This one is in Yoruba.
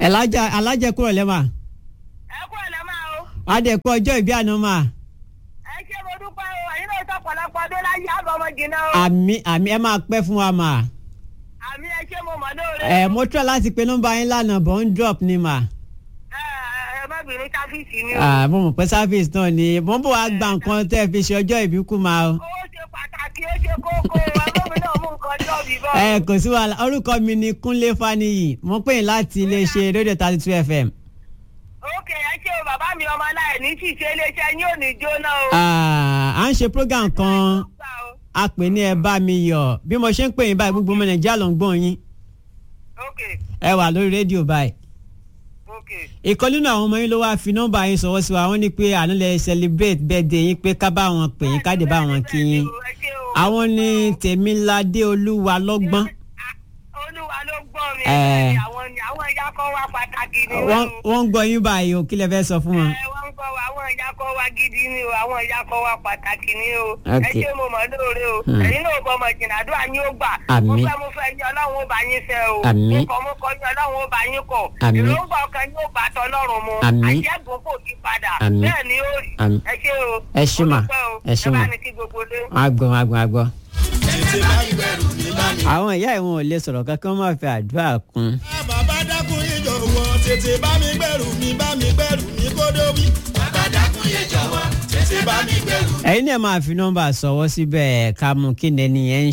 alájà alájà kúrò lẹ́mà ẹ kú ẹ̀ lẹ́mà o. adẹ̀kọ́ ọjọ́ ìbí àná mà ẹ ṣé mo dúpẹ́ o ẹ̀yin náà sọ pọ̀lọpọ̀ ọdún láyé àbọ̀mọ jìnnà o. àmì àmì ẹ máa pẹ́ fún wa mà àmì ẹ ṣé mo mọ̀ lóore. ẹ mo try láti pe nọ́mbà yín lánàá bọ̀ ń drop ni mà ẹ ẹ má bínú sáfíìsì ni o. Ah, mo mọ̀ pé service náà ni mo ń bọ̀ wá gba nǹkan tẹ́ ẹ fi ṣe ọjọ́ ìbí kú mà o. owó ṣe pàtàkì ó ṣe kókó ẹgbẹ́ náà mú nǹkan jọ bí bọ́. ẹ kò sí wàhálà orúkọ mi ni Kúnlé Fáníyì mo pè yín láti iléeṣẹ́ rédíò thirty two FM. ókè ẹ ṣé o bàbá mi ọmọ aláì ní ṣìṣe iléeṣẹ́ yín ò ní jóná o. Ah, à ń ṣe program kan Gbà o. a pè ní ẹ bá mi yọ̀ bí mo ṣe ń pè yín báyìí gbogbo ọmọ Nàìjíríà ló ń gbọ́ yín ókè ẹ wà lórí rédíò báyìí. ókè. ìkan nínú àwọn ọmọ yín ló wáá fi nọ́mbà yín sọwọ́ sí wa wọ́n ní pé àná lè celebrate birthday yín pé ká bá wọn pè yín ká dé bá wọn kí yín Ẹ ṣé o. àwọn ní Tèmiládé Olúwa lọ́gbọ́n olúwa ló gbọ́ mi. Ẹ. àwọn ni àwọn ìyá kan wá pàtàkì ni wọ́n wọ́n ń gbọ́ yín báyìí o kí lẹ fẹ́ sọ fún wọn. ẹ wọ́n ń kọ́ wa àwọn ìyá kan wá gidi ni o àwọn ìyá kan wá pàtàkì ni o ẹ Okay. ṣé mo mọ̀ lóore o Hmm. ẹ̀yin náà bọ́ ọmọ ìjìnlẹ̀ àdúrà yín ó gbà Àmín. mo fẹ́ mo fẹ́ yín ọlọ́run ó bá yín fẹ́ o Àmín. mo kọ́ mo kọ́ yín ọlọ́run ó bá yín kọ̀ Àmín. èròǹgbà ọkàn yín ó bá tọlọ́run mu Àmín. àṣẹ́gun kò yí padà Àmín. bẹ́ẹ̀ ni ó rí Àmín. ẹ ṣé o Ẹ ṣé Mo mà. dúpẹ́ o. Ẹ ṣé ẹ bá mà. ní kí gbogbo lé. agbọn agbọn agbọn. tètè bá mi gbẹrù mi bá mi. àwọn ìyá ìwọ̀n ò lè sọ̀rọ̀ kankan wọ́n máa fi àdúrà kún. bàbá dákun yé jọ̀wọ́ tètè bá mi gbẹrù mi bá mi gbẹrù mi kó dóbi. bàbá dákun yé jọ̀wọ́ tètè bá mi gbẹrù ẹ̀yin náà máa fi nọ́mbà sọwọ́ síbẹ̀ ká mú kí ni ẹni yẹn ń